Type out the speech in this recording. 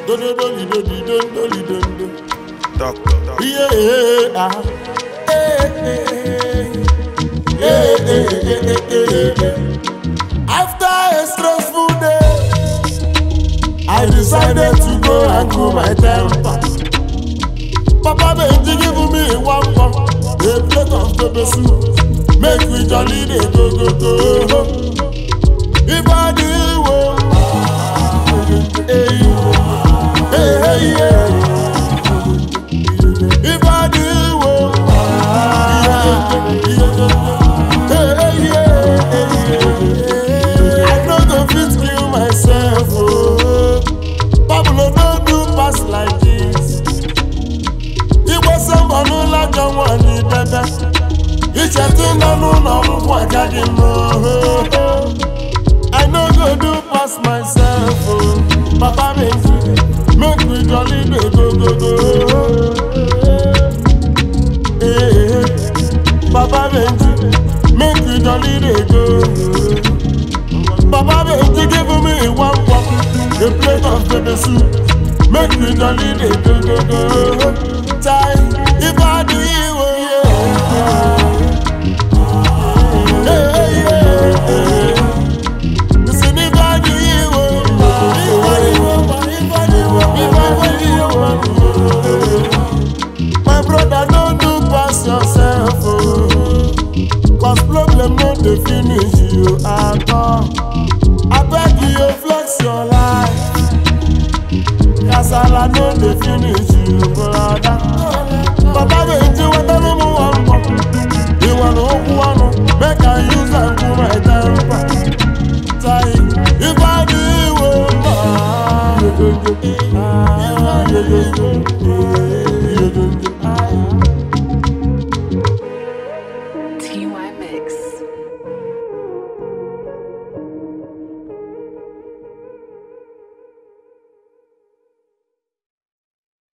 do do do do do do do do do do. Doctor, doctor. Yeah, ah. Eh, eh, eh. Yeah, eh, eh, eh, eh, eh. After a stressful day, I decided to go and cool my temper. Papa Benji give me one cup, a plate of pepper soup. Make we jolly dey go go go. If I do well, hey, hey, hey, yeah. If I do well, yeah, yeah, hey, yeah, yeah. I no go fit kill myself, oh. Pablo no do pass like this. Igbo sọmbọnụ lajọ nwanyị bebe Ichetụ nọ n'ụlọ ọgwụgwụ agaghị m oho I no go do pass myself oh. Papa Benji make we jolly dey go go go Eh, Papa Benji make we jolly dey go Papa Benji give me one cup a plate of pepper soup make we jolly dey go go go Chai, if I do you oh, yeah. Hey, yeah, yeah. Listen, if I do you oh, if I do you, if I do you, if I do you, oh. My brother, don't do pass yourself, oh. Cause problem no dey finish you at all. I beg you, flex your life. Kasala no dey finish you, brother.